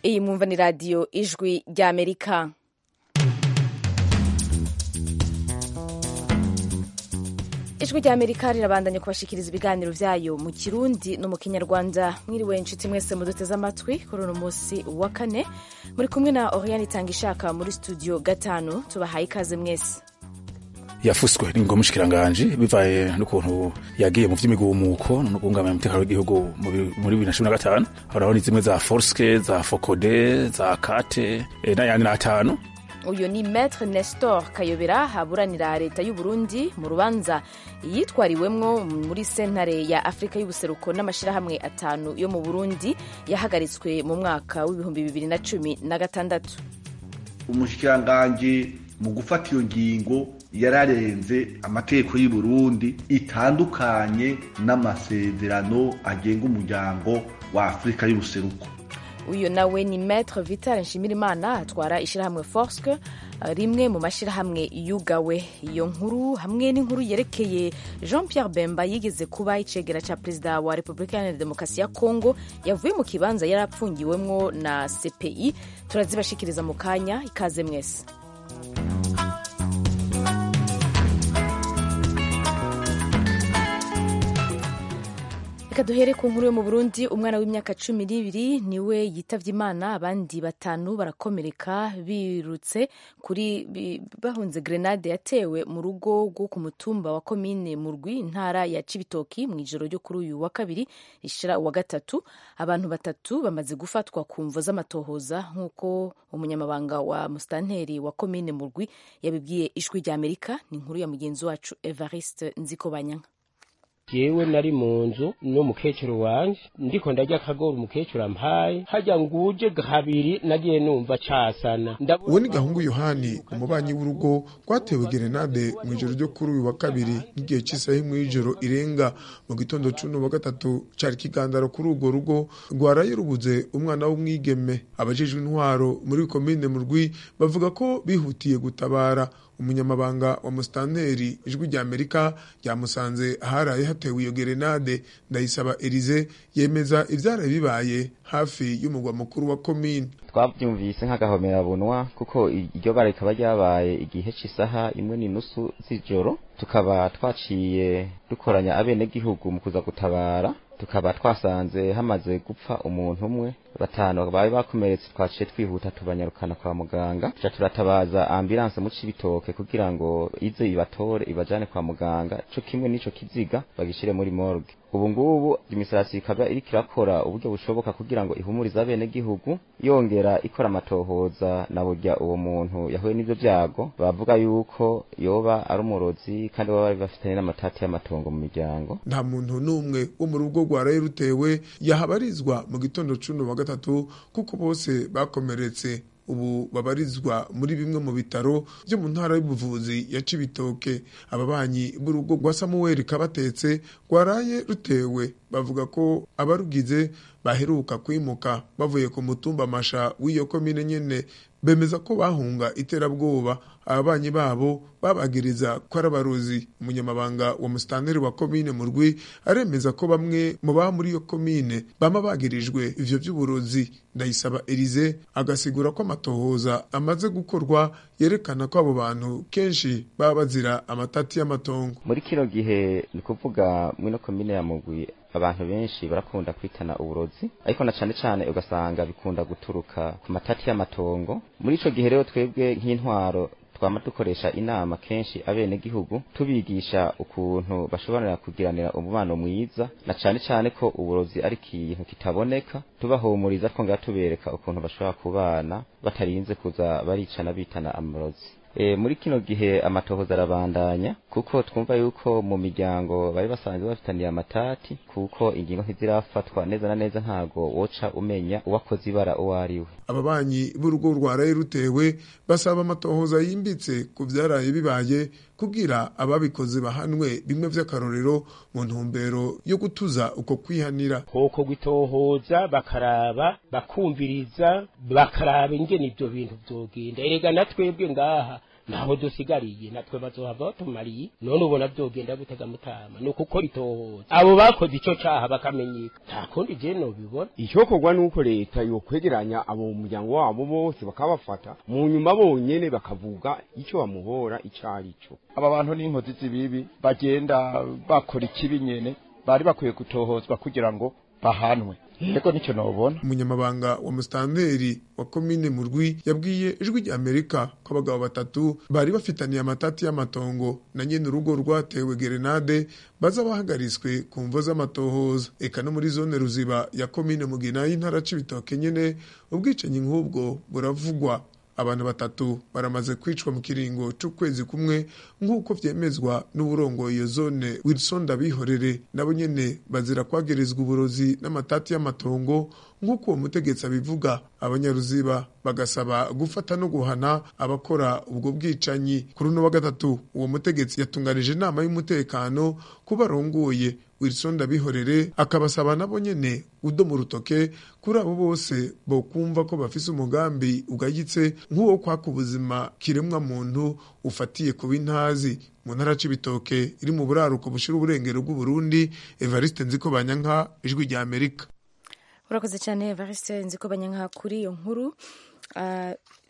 iyi mwumva ni radiyo ijwi ry'amerika ijwi ry'amerika rirabandanya kubashikiriza ibiganiro vyayo mu kirundi no mu kinyarwanda mwiriwe inshuti mwese muduteze amatwi kuri uno munsi wa kane muri kumwe na oriane itanga ishaka muri studio gatanu tubahaye ikaze mwese yafuswe n'ingoma mushikiranganji bivaye n'ukuntu yagiye mu vy'imigumuko no guhungabanya umutekano w'igihugu muri bibiri na cumi na gatanu urabona zimwe za forske za fokode za kate e, n'ayandi n'atanu uyu ni maître nestor kayobera aburanira leta y'u burundi mu rubanza yitwariwemwo muri sentare ya afurika y'ubuseruko n'amashyirahamwe atanu yo mu burundi yahagaritswe mu mwaka w'ibihumbi bibiri na cumi na gatandatu umushikiranganji mu gufata iyo ngingo yararenze amategeko y'u Burundi itandukanye n'amasezerano agenga umuryango wa afurika y'ubuseruko uyu nawe ni maître vital nshimirimana atwara ishyirahamwe forske rimwe mu mashyirahamwe yugawe iyo nkuru hamwe n'inkuru yerekeye jean pierre bemba yigeze kuba icegera cya perezida wa repubulika iharanira demokarasi ya kongo yavuye mu kibanza yari apfungiwemwo na cpi turazibashikiriza mu kanya ikaze mwese reka duhere ku nkuru yo mu burundi umwana w'imyaka cumi n'ibiri niwe yitavye imana abandi batanu barakomereka birutse kuri bahunze grenade yatewe mu rugo rwo ku mutumba wa komine murwi intara ya cibitoki mu ijoro ryo kuri uyu wa kabiri rishira uwa gatatu abantu batatu bamaze gufatwa ku mvo z'amatohoza nk'uko umunyamabanga wa musitanteri wa komine murwi yabibwiye ijwi rya amerika ni inkuru ya mugenzi wacu evariste nzikobanyanga jewe nari mu nzu n'umukecuru wanje ndiko ndarya akagoro umukecuru ampaye harya nguje kabiri nagiye numva casana uwo ni gahungu yohani umubanyi w'urugo rwatewe gerenade mu ijoro ryo kuri uyu wa kabiri n'igihe cy'isaha imwe y'ijoro irenga mu gitondo c'uno wa gatatu cari ikigandaro kuri urwo rugo rwaraye rubuze umwana w'umwigeme abajejwe intwaro muri komine mu rwi bavuga ko bihutiye gutabara umunyamabanga wa musitanteri ijwi rya amerika ryamusanze aharaye hatewe iyo gerenade ndayisaba elize yemeza ivyaraye bibaye hafi y'umugwa mukuru wa komine twavyumvise nk'agahomerabunwa kuko iryo bara rikaba ryabaye igihe c'isaha imwe n'inusu z'ijoro tukaba twaciye dukoranya abenegihugu mu kuza gutabara tukaba twasanze hamaze gupfa umuntu umwe batanu bari bakomeretse twaciye twihuta tubanyarukana kwa muganga tuca turatabaza ambulance mu cibitoke kugira ngo ize ibatore ibajane kwa muganga co kimwe n'ico kiziga bagishire muri morgue ubu ngubu imisarasi ikaba iriko irakora uburyo bushoboka kugira ngo ihumurize abenegihugu yongera ikora amatohoza na burya uwo muntu yahuye n'ivyo vyago bavuga yuko yoba ari umurozi kandi baba bari bafitanye n'amatati y'amatongo mu miryango nta muntu n'umwe wo mu rugo rwaraye rutewe yahabarizwa mu gitondo cuno wa gatatu kuko bose bakomeretse ubu babarizwa muri bimwe mu bitaro byo mu ntara y'ubuvuzi ya Cibitoke ababanyi b'urugo rwa Samuel Kabatetse rwaraye rutewe bavuga ko abarugize baheruka kwimuka bavuye ku mutumba masha w'iyo komine nyene bemeza ko bahunga iterabwoba ababanyi babo babagiriza ko ari abarozi umunyamabanga wa musitanteri wa komine mu rwi aremeza ko bamwe mu baba muri iyo komine bama bagirijwe ivyo vy'uburozi ndayisaba elize agasigura ko amatohoza amaze gukorwa yerekana ko abo bantu kenshi baba bazira amatati y'amatongo muri kino gihe ni kuvuga mwino komine ya mugwi abantu benshi barakunda kwitana uburozi ariko na cane cane ugasanga bikunda guturuka ku matati y'amatongo muri ico gihe rero twebwe nk'intwaro twama dukoresha inama kenshi abene gihugu tubigisha ukuntu bashobora kugiranira umubano mwiza na cane cane ko uburozi ari ikintu kitaboneka tubahumuriza twongera tubereka ukuntu bashobora kubana batarinze kuza baricana bitana amarozi e, muri kino gihe amatohoza arabandanya kuko twumva yuko mu miryango bari basanzwe bafitaniye amatati kuko ingingo ntizirafatwa neza na neza ntago woca umenya uwakoze ibara uwo ari we ababanyi b'urugo rwaraye rutewe basaba amatohoza yimbitse ku vyaraye bibaye kugira ababikoze bahanwe bimwe vy'akarorero mu ntumbero yo gutuza uko kwihanira koko gwitohoza bakaraba bakumviriza bakaraba ingene ivyo bintu vyogenda erega na twebwe ngaha naho dusigariye natwe bazohava batumariye none ubona vyogenda gutega mutama ni ukuko itohoza abo bakoze ico caha bakamenyeka nta kundi je nobibona icyokorwa nuko leta yokwegeranya abo mu muryango wabo bose bakabafata mu nyuma bonyene bakavuga ico bamuhora ico ari cyo aba bantu n'inkozi z'ibibi bagenda bakora ikibi nyene bari bakwiye gutohozwa kugira ngo bahanwe ego nicyo nobona umunyamabanga wa musitanteri wa komine murwi yabwiye ijwi rya amerika ko abagabo batatu bari bafitaniye amatati y'amatongo na nyene urugo rwatewe gerenade baza bahagariswe ku mvo z'amatohoza eka no muri zone ruziba ya komine mugina y'intara c'ibitoke nyene ubwicanyi nk'ubwo buravugwa abantu batatu baramaze kwicwa mu kiringo c'ukwezi kumwe nk'uko vyemezwa n'uburongoye iyo zone wilson ndabihorere nabo nyene bazira kwagerezwa uburozi n'amatati y'amatongo nk'uko uwo mutegetsi abivuga abanyaruziba bagasaba gufata no guhana abakora ubwo bwicanyi kuri uno wa gatatu uwo mutegetsi yatunganije inama y'umutekano ku barongoye wilson ndabihorere akabasaba nabo nyene udo mu rutoke kuri abo bose bokumva ko bafise umugambi ugayitse nk'uwo kwaka ubuzima kiremwa muntu ufatiye ku bintazi mu ntara c'ibitoke iri mu buraruko bushira uburengero bw'uburundi evariste nziko banyanka ijwi rya amerika urakoze cyane evariste nziko banyanka kuri iyo nkuru uh,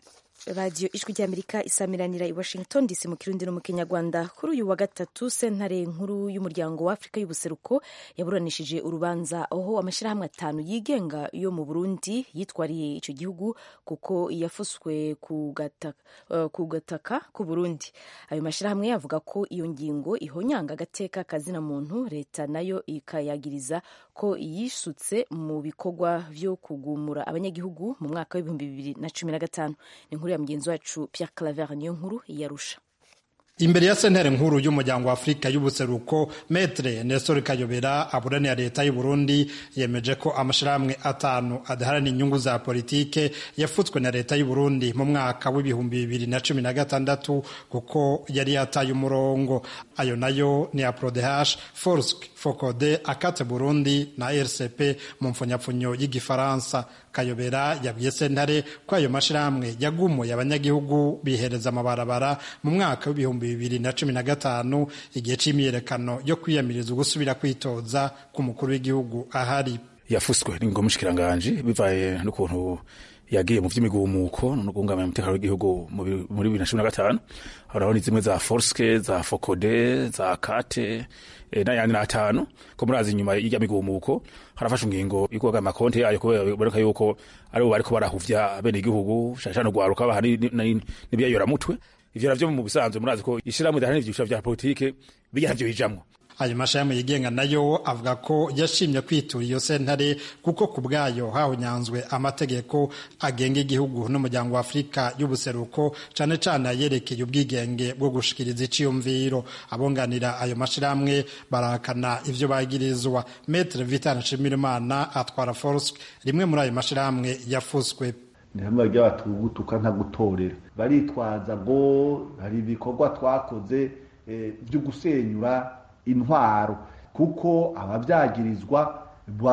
radiyo ijwi ry'amerika isamiranira i washington dc mu kirundi no mu kinyarwanda kuri uyu wa gatatu sentare nkuru y'umuryango wa afurika y'ubuseruko yaburanishije urubanza aho amashyirahamwe atanu yigenga yo mu burundi yitwariye icyo gihugu kuko yafuswe ku gataka, uh, ku gataka ku burundi ayo mashyirahamwe avuga ko iyo ngingo ihonyanga agateka kazina muntu leta nayo ikayagiriza ko yisutse mu bikorwa vyo kugumura abanyagihugu mu mwaka w'ibihumbi bibiri na cumi na gatanu ni inkuru ya mugenzi wacu Pierre Claver niyo nkuru yarusha imbere ya sentere nkuru y'umuryango wa afurika y'ubuseruko metre nestor kayobera aburanira leta y'u burundi yemeje ko amashirahamwe atanu adaharanira inyungu za politike yafutswe na leta y'u burundi mu mwaka w'ibihumbi bibiri na cumi na gatandatu kuko yari yataye umurongo ayo nayo ni aprodehash forsk focode akate burundi na rcp mu mfunyapfunyo y'igifaransa kayobera yabwiye sentare ko ayo mashirahamwe yagumuye abanyagihugu bihereza amabarabara mu mwaka w'ibihumbi bibiri na cumi na gatanu igihe c'imyiyerekano yo kwiyamiriza ugusubira kwitoza ku mukuru w'igihugu ahari yafuswe n'ingoma mushikiranganji bivaye n'ukuntu yagiye mu vy'imigumuko no guhungabanya umutekano w'igihugu muri bibiri na cumi na gatanu urabona zimwe za forske za fokode za kate e, n'ayandi n'atanu ko murazi inyuma y'irya migumuko harafashe ingingo yo kubaga amakonti yayo kubera biboneka yuko aribo bariko barahuvya bene igihugu shashano gwaruka baha n'ibyayoramutwe ivyo navyo mu bisanzwe murazi ko ishirahamwe ridaharanira ivyiciro vya politike bijya navyo bijamwo ayo mashirahamwe yigenga nayo avuga ko yashimye kwitura iyo sentare kuko ku bwayo hahunyanzwe amategeko agenga igihugu n'umuryango wa afurika y'ubuseruko cane cane ayerekeye ubwigenge bwo gushikiriza iciyumviro abunganira ayo mashirahamwe barahakana ivyo bagirizwa metre vitan nshimirimana atwara forsk rimwe muri ayo mashirahamwe yafuswe ni hamwe ry'abatugutuka nta gutorera baritwaza ngo hari ibikorwa twakoze byo gusenyura intwaro kuko ababyagirizwa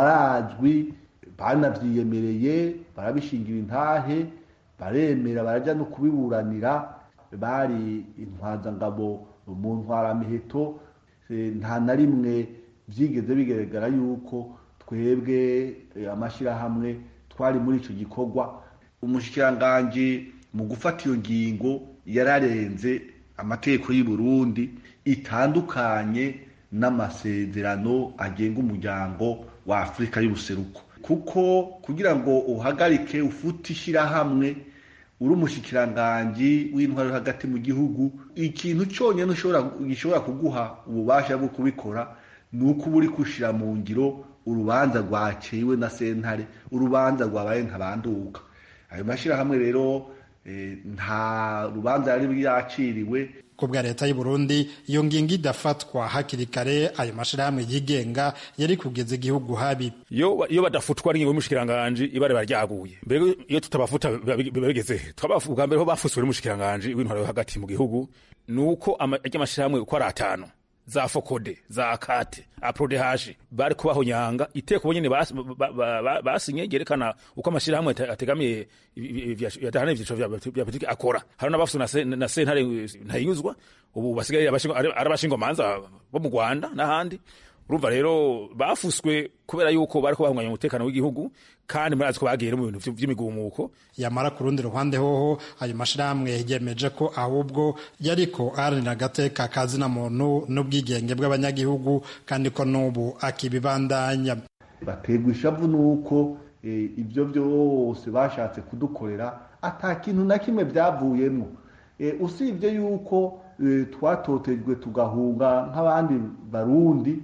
barazwi banavyiyemereye barabishingira intahe baremera barajya no kubiburanira bari intwazangabo mu ntwaramiheto nta na rimwe byigeze bigaragara yuko twebwe amashyirahamwe twari muri icyo gikorwa umushikiranganji mu gufata iyo ngingo yararenze amategeko y'u Burundi itandukanye n'amasezerano agenga umuryango wa Afurika y'ubuseruko kuko kugira ngo uhagarike ufute ishyirahamwe uri umushikiranganji w'intwaro hagati mu gihugu ikintu cyonyine gishobora kuguha ububasha bwo kubikora ni uko uba uri kushira mu ngiro urubanza rwaciwe na sentare urubanza rwabaye ntabanduka ayo mashyirahamwe rero nta rubanza yari yaciriwe ku bwa leta y'u Burundi iyo ngingo idafatwa hakiri kare ayo mashirahamwe yigenga yari kugeza igihugu habi iyo iyo badafutwa n'ingingo y'umushikiranganje ibare baryaguye mbere iyo tutabafuta biba bigeze twabavuga mbere ho bafuswe n'umushikiranganje w'intwaro hagati mu gihugu nuko amashirahamwe uko ari atanu za fokode za akate aprodehaje bari kubahonyanga iteko bonyene bas- ba- ba- ba- basinye ryerekana uko amashirahamwe ate- ategamiye yadahanira ivyiciro vya vya politiki akora hari n'abafuse na se- na sentare ntayinyuzwa ubu basigaye abashingo- ari ari abashingomanza bo mu rwanda n'ahandi urumva rero bafuswe kubera yuko bari kubahunganya umutekano w'igihugu kandi murazi ko bagiye no mu bintu vy- vy'imigumuko yamara ku rundi ruhande hoho ayo mashirahamwe yemeje ko ahubwo yariko aharanira agateka ka zina muntu n'ubwigenge bw'abanyagihugu kandi ko n'ubu akibibandanya baterwa ishavu nuko eh, ibyo byose bashatse kudukorera ata kintu na kimwe byavuyemo Eh, usibye yuko eh, twatotejwe tugahunga nk'abandi barundi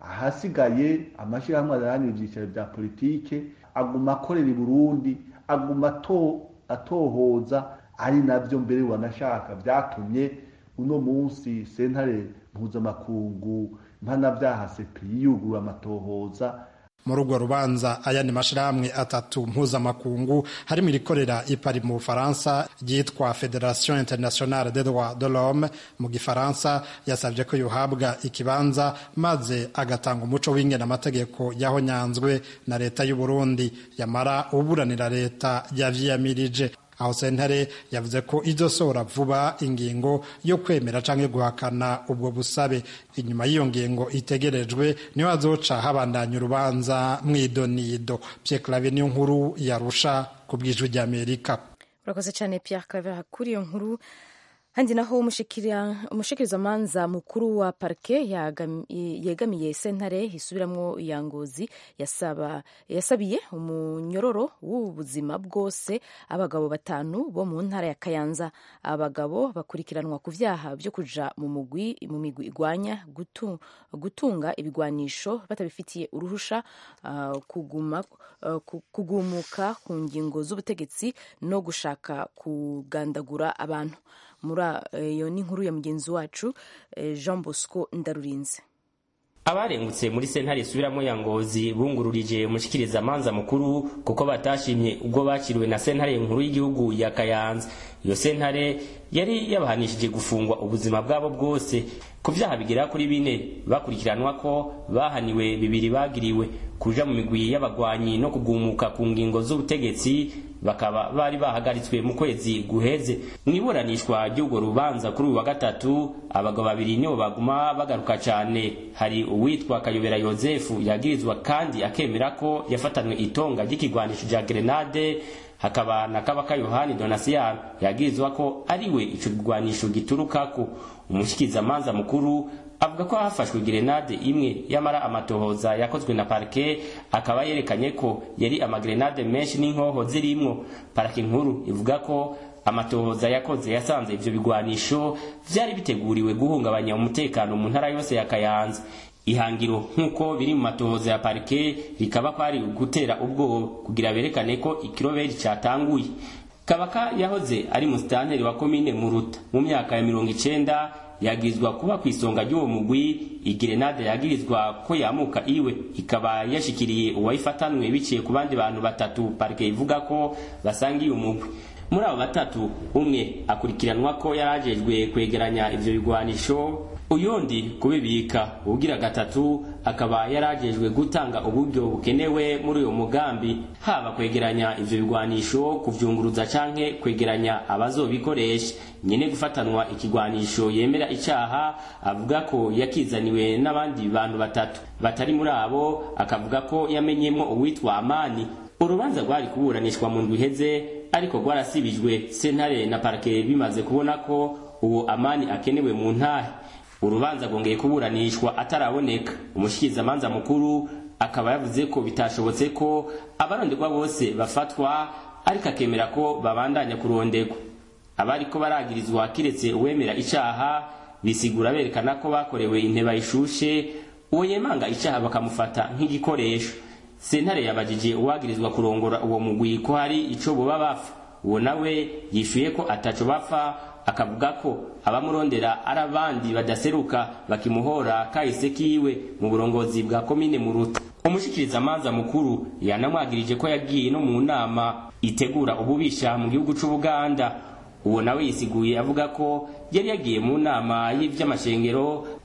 ahasigaye amashyirahamwe adaharanira ibyicaro bya politike aguma akorera i burundi aguma ato- atohoza ari nabyo mbere wanashaka byatumye uno munsi sentare mpuzamakungu mpanabyaha sepi yugurura amatohoza muri urwo rubanza ayandi mashirahamwe atatu mpuzamakungu harimo irikorera ipari mu bufaransa ryitwa federation internationale des droits de l'homme mu gifaransa yasabye ko yohabwa ikibanza maze agatanga umuco w'ingene amategeko yahonyanzwe na leta y'u burundi yamara uburanira leta yavyiyamirije aho sentare yavuze ko izosohora vuba ingingo yo kwemera canke guhakana ubwo busabe inyuma y'iyo ngingo itegerejwe niho hazoca habandanya urubanza mw'idonido Pierre Claver niyo nkuru yarusha ku bwijwi ry'Amerika urakoze cyane Pierre Claver kuri iyo nkuru handi naho umushikira- umushikirizamanza mukuru wa parke yagam- yegamiye sentare isubiramwo ya ngozi yasaba yasabiye umunyororo w'ubuzima bwose abagabo batanu bo mu ntara ya kayanza abagabo bakurikiranwa ku vyaha vyo kuja mu mugwi mu migwi igwanya gutu, gutunga ibigwanisho batabifitiye uruhusha ah, kuguma ah, ku- kugumuka ku ngingo z'ubutegetsi no gushaka kugandagura abantu muri iyo ni inkuru ya mugenzi wacu eh, Jean Bosco Ndarurinze abarengutse muri sentare isubiramo ya ngozi bungururije umushikirizamanza mukuru kuko batashimye ubwo bakiriwe na sentare nkuru y'igihugu ya kayanza iyo sentare yari yabahanishije gufungwa ubuzima bwabo bwose ku vyaha bigera kuri bine bakurikiranwa ko bahaniwe bibiri bagiriwe kuja mu migwi y'abagwanyi no kugumuka ku ngingo z'ubutegetsi bakaba bari bahagaritswe mu kwezi guheze mu iburanishwa ry'urwo rubanza kuri uyu wa gatatu abagabo babiri nibo baguma bagaruka cyane hari uwitwa kayobera yozefu yagirizwa kandi akemera ko yafatanwe itonga ry'ikigwanisho rya grenade hakaba na kabaka yohani donasiyano yagirizwa ko ariwe ico kigwanisho giturukako umushikizamanza mukuru avuga ko hafashwe gerenade imwe yamara amatohoza yakozwe na parike akaba yerekanye ko yari amagrenade menshi n'inkoho zirimwo parike nkuru ivuga ko amatohoza yakoze yasanze ivyo bigwanisho vyari biteguriwe guhungabanya umutekano mu ntara yose ya kayanza ihangiro nk'uko biri mu matohoza ya parike rikaba ko ari gutera ubwoba kugira berekane ko ikiroberi catanguye kabaka yahoze ari musitanteri wa komine muruta mu myaka ya mirongo icenda yagirizwa kuba ku isonga ry'uwo mugwi igerenade yagirizwa ko yamuka iwe ikaba yashikiriye uwayifatanwe biciye ku bandi bantu batatu parike ivuga ko basangiye umugwi muri abo batatu umwe akurikiranwa ko yarajejwe kwegeranya ivyo bigwanisho uyundi kubibika ugira gatatu akaba yarajejwe gutanga uburyo bukenewe muri uyo mugambi haba kwegeranya ivyo bigwanisho kuvyunguruza canke kwegeranya abazobikoresha nyene gufatanwa ikigwanisho yemera icaha avuga ko yakizaniwe n'abandi bantu batatu batari muri abo akavuga ko yamenyemwo uwitwa amani urubanza rwari kuburanishwa mu ndwi iheze ariko rwarasibijwe sentare na parake bimaze kubona ko uwo amani akenewe mu ntahe urubanza rwongeye kuburanishwa ataraboneka umushikirizamanza mukuru akaba yavuze ko bitashobotse ko abaronderwa bose bafatwa ariko akemera ko babandanya kuronderwa abariko baragirizwa kiretse uwemera icaha bisigura berekana ko bakorewe inteba ishushe uwo yemanga icaha bakamufata nk'igikoresho sentare yabajije uwagirizwa kurongora uwo mugwi ko hari ico boba bapfa uwo nawe yishuye ko ataco bapfa akavuga ko abamurondera ari abandi badaseruka bakimuhora kahise kiwe mu burongozi bwa komine muruta umushikirizamanza mukuru yanamwagirije ko yagiye no mu nama itegura ububisha mu gihugu c'ubuganda uwo nawe yisiguye avuga ko yari yagiye mu nama y'ivy'amashengero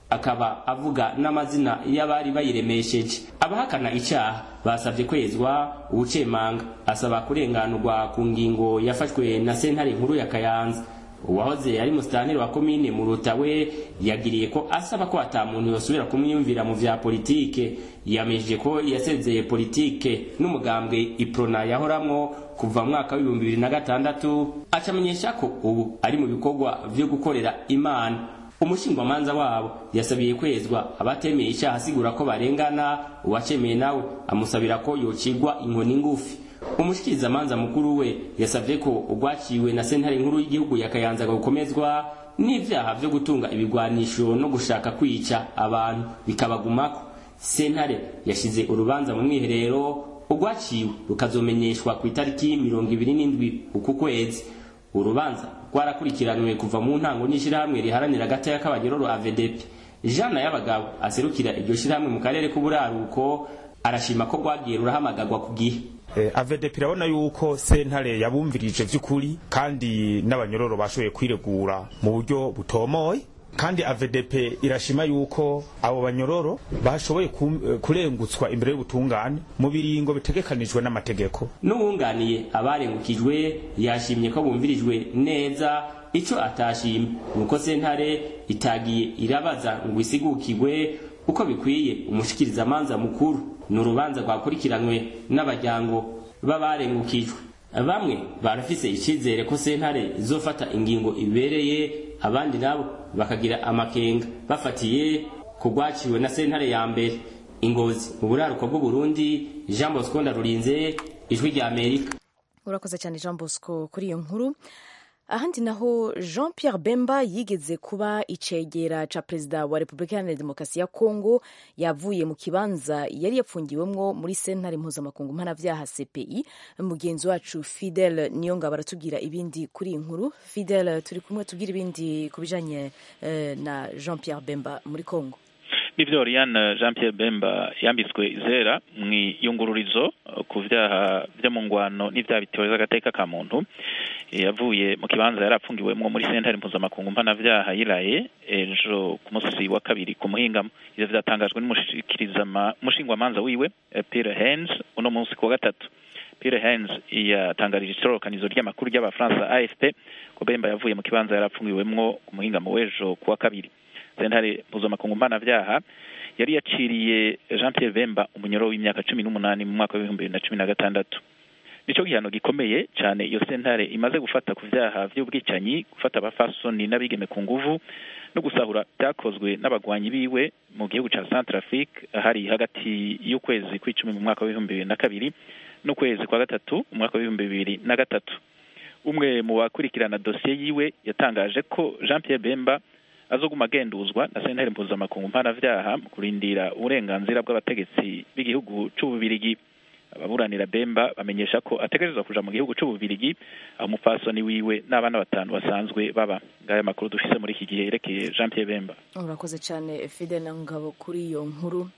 akaba avuga n'amazina y'abari bayiremesheje abahakana icyaha basabye kwezwa ubucemanga asaba kurenganurwa ku ngingo yafashwe na sentare nkuru ya kayanza uwahoze ari musitanteri wa komine muruta we yagiriye ko asaba ko ata muntu yosubira kumwiyumvira mu vya politike yamejeje ko yasezeye politike n'umugambwe iprona yahoramwo kuva mu mwaka w'ibihumbi bibiri na gatandatu acamenyesha ko ubu ari mu bikorwa vyo gukorera imana umushingwamanza wabo yasabiye kwezwa abatemeye icyaha asigura ko barengana uwacemeye nawe amusabira ko yocigwa inkoni ngufi umushikirizamanza mukuru we yasavye ko urwaciwe na sentare nkuru y'igihugu yakayanzaga gukomezwa n'ivyaha vyo gutunga ibigwanisho no gushaka kwica abantu bikabagumako sentare yashize urubanza mu mwiherero urwaciwe rukazomenyeshwa ku itariki mirongo ibiri n'indwi uku kwezi urubanza rwarakurikiranwe kuva mu ntango n'ishirahamwe riharanira agateka k'abanyororo avedepi jana y'abagabo aserukira iryo shirahamwe mu karere k'uburaruko arashima ko rwagiye rurahamagagwa ku gihe avedepi irabona yuko sentare yabumvirije vy'ukuri kandi n'abanyororo bashoboye kwiregura mu buryo butomoye kandi AVDP irashima yuko abo banyororo bashoboye kurengutswa imbere y'ubutungane mu biringo bitegekanijwe n'amategeko n'uwunganiye abarengukijwe yashimye ko bumvirijwe neza ico atashimye nuko sentare itagiye irabaza ngo isigukirwe uko bikwiye umushikirizamanza mukuru ni urubanza rwakurikiranwe n'abajyango b'abarengukijwe bamwe barafise icizere ko sentare izofata ingingo ibereye abandi nabo bakagira amakenga bafatiye ku rwaciwe na sentare ya mbere ingozi mu buraruko bw'uburundi jean bosco ndarurinze ijwi rya amerika urakoze cyane jean bosco kuri iyo nkuru ahandi naho jean pierre bemba yigeze kuba icegera ca perezida wa repubulika iharanira demokarasi ya kongo yavuye mu kibanza yari yapfungiwemwo muri sentare mpuzamakungu mpanavyaha cpi mugenzi wacu fidel niyongabo aratubwira ibindi kuri iyi nkuru fidel turi kumwe tubwira ibindi ku bijanye uh, na jean pierre bemba muri kongo nivyo Oriane Jean Pierre Bemba yambitswe izera mu iyungururizo ku vyaha vyo mu ngwano n'ivyaha bitewe agateka ka muntu yavuye mu kibanza yari apfungiwemwo muri sentare mpuzamakungu mpanavyaha yiraye ejo ku musi wa kabiri ku muhingamo ivyo vyatangajwe n'umushingwamanza wiwe Pierre Hens uno munsi ku wa gatatu Pierre Hens yatangarije itororokanizo ry'amakuru ry'abafaransa AFP ko Bemba yavuye mu kibanza yari apfungiwemwo ku muhingamo w'ejo ku wa kabiri sentare mpuzamakungu mpanavyaha yari yaciriye Jean Pierre Bemba umunyoro w'imyaka cumi n'umunani mu mwaka w'ibihumbi bibiri na cumi na gatandatu nico gihano gikomeye cyane iyo sentare imaze gufata ku vyaha vy'ubwicanyi gufata abafasoni n'abigeme ku nguvu no gusahura byakozwe n'abagwanyi biwe mu gihugu ca Centrafrique hari hagati y'ukwezi kw'icumi mu mwaka w'ibihumbi bibiri na kabiri n'ukwezi kwa gatatu mu mwaka w'ibihumbi bibiri na gatatu umwe mu bakurikirana dosiye yiwe yatangaje ko Jean Pierre Bemba azoguma agenduzwa na sentare mpuzamakungu mpanavyaha mu kurindira uburenganzira bw'abategetsi b'igihugu c'ububirigi ababuranira Bemba bamenyesha ko ategerezwa kuja mu gihugu c'ububirigi aho umupfasoni wiwe n'abana batanu basanzwe baba ngaya makuru dufise muri iki gihe yerekeye Jean Pierre Bemba urakoze cyane Fidel na Ngabo kuri iyo nkuru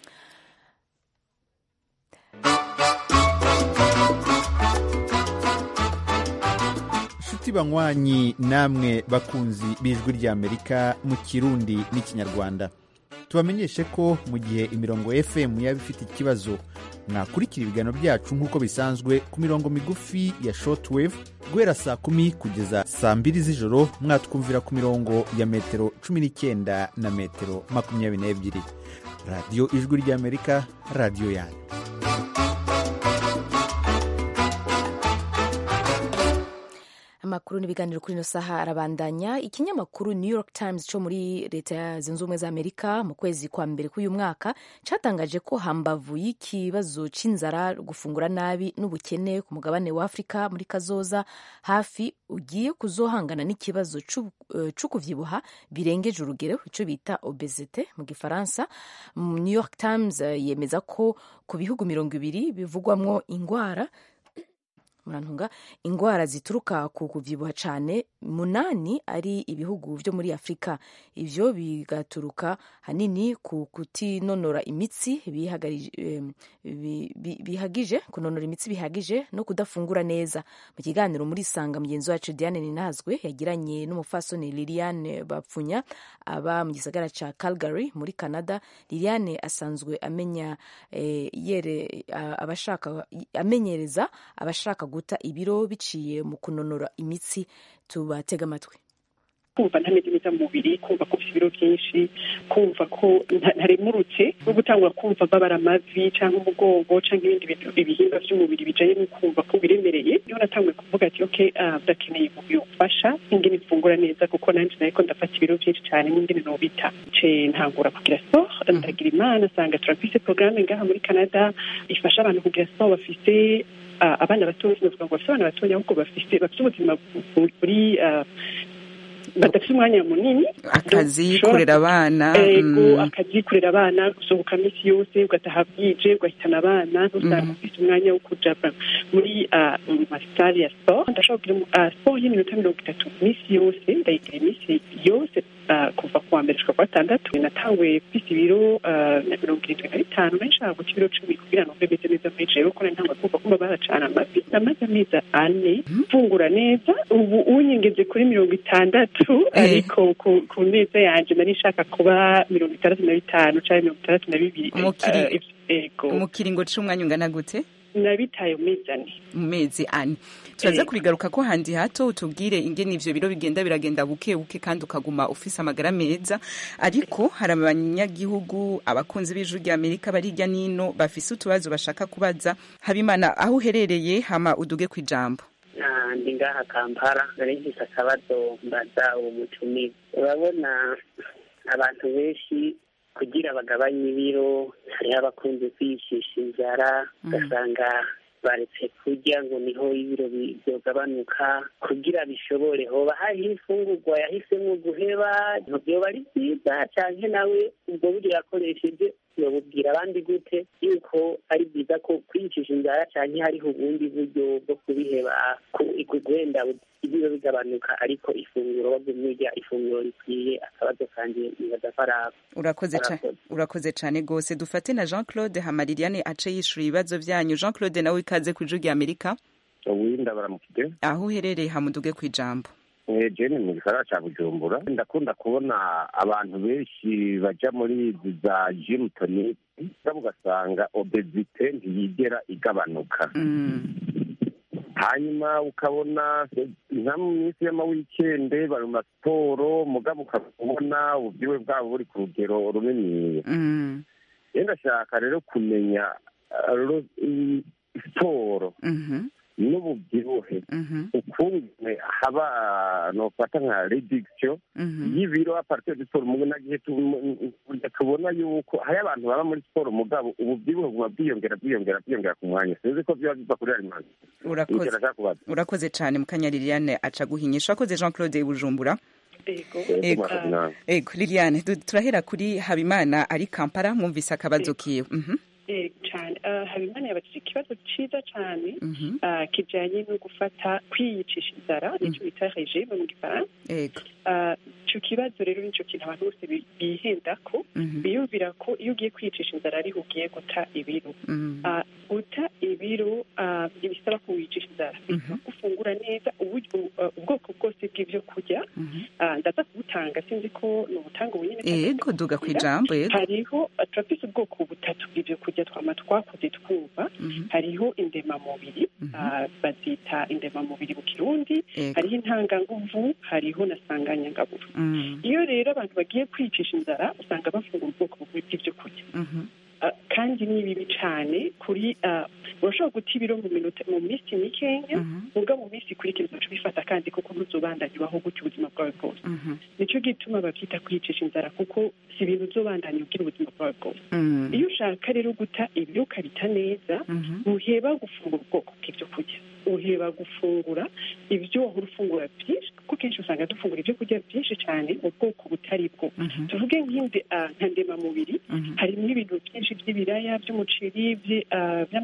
inshuti banywanyi namwe bakunzi b'ijwi ry'amerika mu kirundi n'ikinyarwanda tubamenyeshe ko mu gihe imirongo fm yaba ifite ikibazo mwakurikira ibiganiro byacu nk'uko bisanzwe ku mirongo migufi ya shortwave guhera saa kumi kugeza saa mbiri z'ijoro mwatwumvira ku mirongo ya metero cumi n'icyenda na metero makumyabiri n'ebyiri radiyo ijwi ry'amerika radiyo yanyu amakuru n'ibiganiro kuri ino saha arabandanya ikinyamakuru new york times cyo muri leta zunze ubumwe za amerika mu kwezi kwa mbere k'uyu mwaka cyatangaje ko hambavu y'ikibazo cy'inzara gufungura nabi n'ubukene ku mugabane wa afurika muri kazoza hafi ugiye kuzohangana n'ikibazo cyo kuvyibuha birengeje urugero icyo bita obesite mu gifaransa new york times yemeza ko ku bihugu mirongo ibiri bivugwamwo ingwara murantunga ingwara zituruka ku kuvyibuha cyane munani ari ibihugu vyo muri afurika ivyo bigaturuka hanini ku kutinonora imitsi bihagarije- em, bi- bi- bihagije kunonora imitsi bihagije no kudafungura neza mu kiganiro muri sanga mugenzi wacu diane ninazwe yagiranye n'umufasoni liliane bapfunya aba mu gisagara ca calgary muri canada liliane asanzwe amenya eh, yere a- abashaka amenyereza abashaka guta ibiro biciye mu kunonora imitsi tubatega amatwi kumva ntameze neza mu mubiri kumva ko ufite ibiro byinshi kumva ko nta- ntaremurutse no gutangura kumva babara amavi cyangwa umugongo cyangwa ibindi bintu ibihimba by'umubiri bijanye no kumva ko biremereye niho natanguye kuvuga ati ok ah, ndakeneye ubufasha ingene mfungura neza kuko nanjye nariko ndafata ibiro byinshi cyane n'ingene nobita ce ntangura kugira sport ndagira imana asanga turafise programme ngaha muri canada ifasha abantu kugira sport bafise ah, abana batoya sinavuga ngo bafise abana batoya ahubwo bafise bafise ubuzima bu- buri ah, badafite umwanya munini akazi Ushobora- kurera abana ego mm, akazi kurera abana gusohoka minsi yose ugataha bwije ugahitana abana ntusanga ufite umwanya wo kuja ba- muri ah, mu masale ya sport ndashobora kugira mu- ah, sport y'iminota mirongo itatu minsi yose ndayigira iminsi yose ah, kuva ku wa mbere gushika ku wa gatandatu natanguye mfise ibiro ah, na mirongo irindwi na bitanu nari nshaka guta ibiro cumi kugira ngo mbe meze neza muri jewe kuko nari ntangwa kumva kumva baracana amavi namaze amezi ane mfungura neza ubu unyengeze kuri mirongo itandatu ariko ku- ku neza yanje nari nshaka kuba mirongo itandatu na bitanu cyangwa mirongo itandatu na bibiri Umukiri- Ah, ivyo- ego mu kiringo c'umwanya ungana gute nabitaye mu mezi ane mu mezi ane turaza Ego. kurigaruka ko handi hato utubwire ingene ivyo biro bigenda biragenda buke buke kandi ukaguma ufise amagara meza ariko hari abanyagihugu abakunzi b'ijuru rya amerika bari hirya nino bafise utubazo bashaka kubaza habimana aho uherereye hama uduge ku ijambo Ah, ndi ngaha kampala nari mfise akabazo mbaza uwo mutumire urabona abantu benshi kugira bagabanye ibiro hariho abakunze kwiyicisha inzara ugasanga baretse kurya ngo niho ibiro bi- byogabanuka kugira bishobore hoba hariho imfungurwa yahisemo guheba ntibyoba ari byiza canke nawe ubwo buryo yakoresheje yobubwira abandi gute yuko ari byiza ko kwiyicisha inzara canke hariho ubundi buryo bwo kubiheba ku- wenda ibiro bigabanuka ariko ifunguro wagumye urya ifunguro rikwiye akabazo kanje nibaza ko ari ako urakoze ca- Arakoze. urakoze cane gose dufate na jean claude hamaririane ace yishura ibibazo vyanyu jean claude nawe ikaze ku ijuru rya amerika uwinda baramukije aho uherereye hamuduge ku ijambo Eh, jene mu gisagara ca bujumbura ndakunda kubona abantu benshi baja muri izi za gym tonic mugabo ugasanga obesite ntiyigera igabanuka hanyuma ukabona nka mu minsi y'amawikende bari mu masiporo mugabo ukabona ububyiwe bwabo buri ku rugero runini rero ndashaka rero kumenya uh, ro- i- siporo n'ububyibuhe ukungene haba nofata nka reduction y'ibiro apartir de siporo mu nagihe tu- burya tubona yuko hari abantu baba muri siporo mugabo ububyibuhe buba bwiyongera bwiyongera bwiyongera ku mwanya sinzi ko biba biva kuri alimenti urakoze ndashaka kubaza urakoze cane mukanya liliane aca guhinyisha urakoze jean claude bujumbura Ego. ego liliane du- turahera kuri habimana ari kampala mwumvise akabazo kiwe Mhm. Eh, cyane Ah, habimana yabatije ikibazo cyiza cyane ah, kijyanye no gufata kwiyicisha inzara nicyo bita regime mu gifaransa ego Ah, icyo kibazo rero nicyo kintu abantu bose bi- bihenda ko biyumvira ko iyo ugiye kwiyicisha inzara ariho ugiye guta ibiro Ah, guta ibiro ah, ntibisaba ko wiyicisha inzara bisaba ko ufungura neza uburyo- ah, ubwoko bwose bw'ibyo kurya Ah, ndaza kubutanga sinzi ko ni ubutanga bunyine ego duga ku ijambo ego hariho turafise ubwoko butatu bw'ibyo kurya twama twakoze twumva hariho indemamubiri ah, bazita indemamubiri mu kirundi Ego. hariho intanganguvu hariho na sanganyangaburu Mm. iyo rero abantu bagiye kwicisha inzara usanga bafungura ubwoko bumwe bw'ibyo kurya Mhm. Ah, kandi ni bibi cyane kuri ah, urashobora guta ibiro mu minota mu minsi mikenya muga mu minsi ikurikira uzaca ubifata kandi kuko ntuzobandanya ubaho gutya ubuzima bwawe bwose Mhm. nicyo gituma babyita kwiyicisha inzara kuko si ibintu uzobandanya ugira ubuzima bwawe bwose Mm. iyo ushaka rero guta ibyo ukabita neza ntuheba gufungura ubwoko bw'ibyo kurya uheba gufungura ibyo wahora ufungura byinshi kuko kenshi usanga dufungura ibyo kurya byinshi cyane mu bwoko butari bwo tuvuge nk'inde ah, nka ndemamubiri harimo ibintu byinshi by'ibiraya by'umuceri by- ah, by'amateke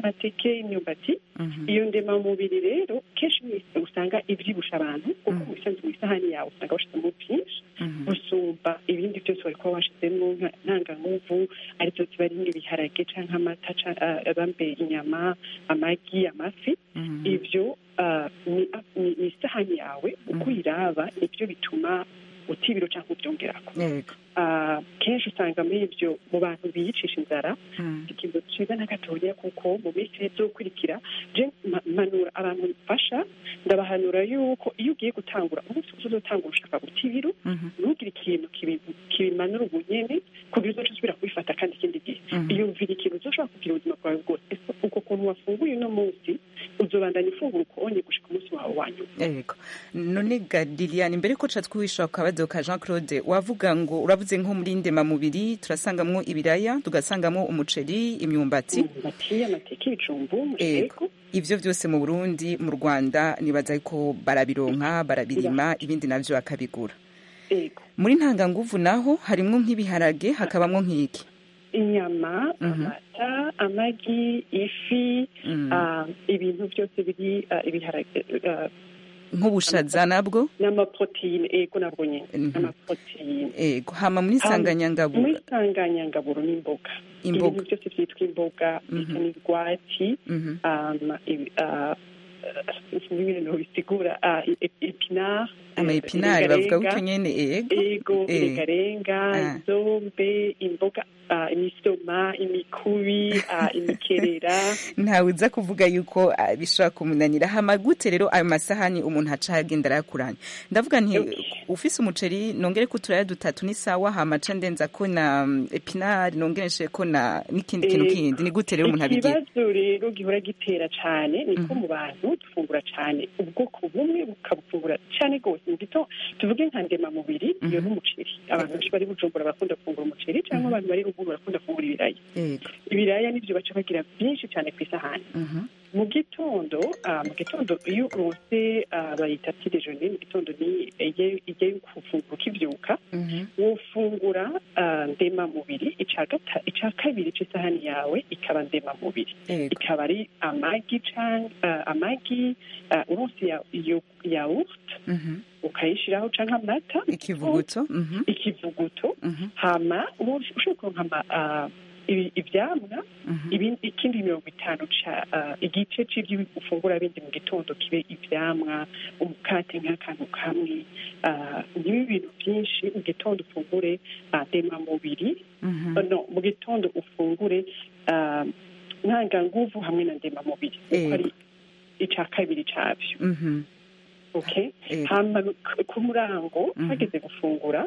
bikeya imyumbati iyo ndemamubiri rero kenshi usanga ibyibusha abantu kuko mu bisanzwe mu isahani yawe usanga washizemo byinshi gusumba ibindi byose wari kuba washizemo ntanganguvu aribyo ziba ari nk'ibiharage cyangwa amata bambe inyama amagi amafi ibyo ni isahani yawe uko uyiraba nibyo bituma utibiro cyangwa ubyongerako kenshi usanga muri ibyo mu bantu biyicisha inzara ikintu cyiza na gatoya kuko mu minsi izokurikira je mpanura abantu mfasha ndabahanura yuko iyo ugiye gutangura umunsi wose uzotangura ushaka guta ibiro ntugire ikintu kibimanura ubunyene kugira uzoca usubira kubifata kandi ikindi gihe iyumvira ikintu uzoshobora kugira ubuzima bwawe bwose uko kuntu wafunguye uno munsi uzobandanya ufungura ukonye gushika umunsi wawe wa nyuma yego none ga liliane mbere ko ca twihisha ku kabazo ka jean claude wavuga ngo uravuze nko muri ndemamubiri turasangamwo ibiraya tugasangamwo umuceri imyumbati amateke ibijumbu umusheko ivyo vyose mu burundi mu rwanda nibaza ko barabironka barabirima ibindi navyo bakabigura muri ntanganguvu naho harimwo nk'ibiharage hakabamwo nk'iki inyama amata amagi ifi ibintu byose biri ibiharage nk'ubushaza nabwo n'amaproteine ego nabwo nyine n'amaproteine ego hama muri sanganyangaburo muri sanganyangaburo n'imboga ibintu byose byitwa imboga bisa n'urwatsi ibintu bisigura epinari ama epinari bavuga gutyo nyene ego ego irengarenga zombe imboga imisoma imikubi imikerera ntawe uza kuvuga yuko bishobora kumunanira hama gute rero ayo masahani umuntu aca agenda arayakuranya ndavuga nti ufise umuceri nongere ko turaya dutatu ni sawa hama ca ndenza ko na epinari nongere nshire ko na n'ikindi kintu kindi ni gute rero umuntu abigira ikibazo rero gihora gitera cane niko mu bantu dufungura cane ubwoko bumwe bukabufungura cane rwose mu gito tuvuge nka ndemamubiri iyo n'umuceri abantu benshi bari bujumbura bakunda gufungura umuceri cyangwa abantu bari ruguru barakunda gufungura ibiraya ibiraya nibyo baca bagira byinshi cyane ku isahani mu gitondo mu gitondo iyo uronse bayita tidejone mu gitondo ni ijya yo gufungura ukibyuka wofungura ndemamubiri icya kabiri cy'isahani yawe ikaba ndemamubiri ikaba ari amagi amagi uronse yawurute ukayishyiraho cyangwa amata ikivuguto ikivuguto hama ushobora kuronka ibyamwa ikindi mirongo itanu igice cy'ibyo ufungura bindi mu gitondo kibe ibyamwa umukate nk'akantu kamwe niba ibintu byinshi mu gitondo ufungure ndemamubiri no mu gitondo ufungure ntanganguvu hamwe na ndemamubiri kuko ari icya kabiri cyabyo okay hama ku murango hageze gufungura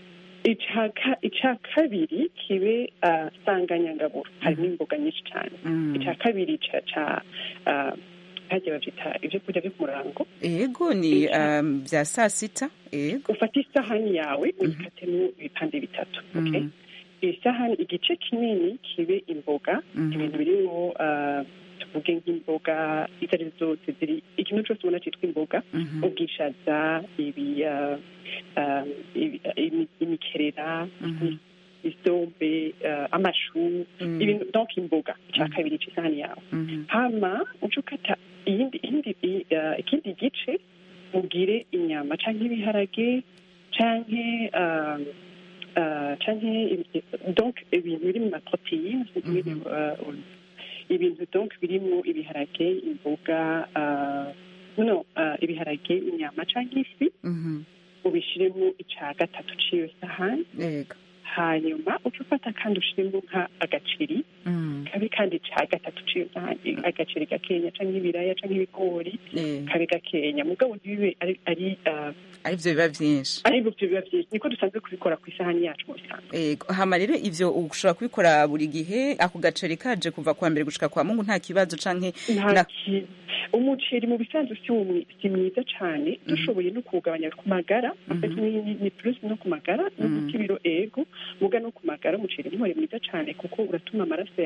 icya kabiri kibe sanganyangaburo harimo imboga nyinshi cyane icya kabiri ca hagiye babyita ibyo kurya byo ku murango yego ni bya saa sita yego ufata isahani yawe uyikatemo ibipande bitatu okay isahani igice kinini kibe imboga ibintu birimo tuvuge nk'imboga izo ari zo zose ziri ikintu cyose ubona cyitwa imboga ubwishaza ibi imikerera isombe amashu ibintu donc imboga icya kabiri cy'isahani yawe hama uca ukata ikindi gice ugire inyama cyangwa ibiharage cyangwa canke donc ibintu biri mu maproteine ibintu donc birimo ibiharage imboga no ibiharage inyama canke ifi ubishiremo ica gatatu c'iyo sahani hanyuma uca ufata kandi ushiremo nka agaceri kabe kandi ca gatatu c'iyo sahani agaceri gakenya canke ibiraya canke ibigori kabe gakenya mugabo ntibibe ari arivyo biba vyinshi arivyo biba vyinshi niko dusanzwe kubikora ku isahani yacu mu bisanzwe yego hama rero ivyo ushobora kubikora buri gihe ako gaceri kaje kuva kwa mbere gushika kwa mungu nta kibazo canke umuceri mu bisanzwe si mwiza cane dushoboye no kuwugabanya ku magara ni plus no ku magara no ku kibiro ego muga no ku magara umuceri ntiwari mwiza cane kuko uratuma amaraso yawe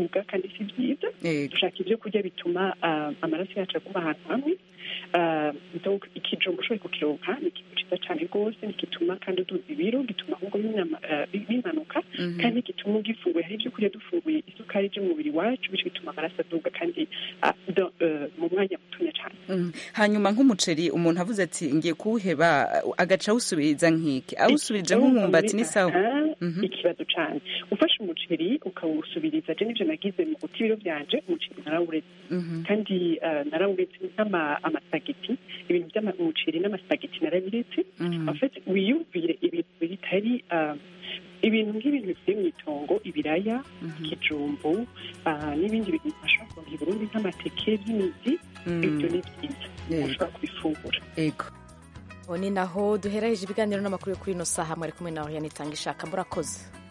araduga kandi si byiza dushaka ibyo kurya bituma ah, amaraso yacu aguma ahantu hamwe Ah, donc ikijumba ushoboye kukironka ni ikintu cyiza cyane rwose gituma kandi uduza ibiro gituma ahubwo binyama- ah, bimanuka Mhm. kandi gituma ugifunguye hari ibyo kurya dufunguye isukari ije mu mubiri wacu bityo bituma amaraso aduga kandi ah, do- eh, mu mwanya mutonya cyane Mm. hanyuma nk'umuceri umuntu avuze ati ngiye kuwuheba agaca awusubiriza nk'iki awusubirije nk'umwumbati ni sawa Aha, ikibazo cyane ufashe umuceri ukawusubiriza je nivyo nagize mu guta ibiro byanje umuceri narawuretse Mhm. kandi ah, narawuretse nk'ama- amasagiti ibintu by'umuceri n'amasagiti narabiretse Mhm. en fait wiyumvire ibintu bitari ah, ibintu nk'ibintu bivuye mu itongo ibiraya ikijumbu ah, n'ibindi bintu bashobora kuronka i burundi nk'amateke by'imizi Mm. ibyo ni byiza ushobora kubifungura ego ubu ni naho duherereje ibiganiro n'amakuru yo kuri ino saha mwari kumwe nawe yanitanga ishaka murakoze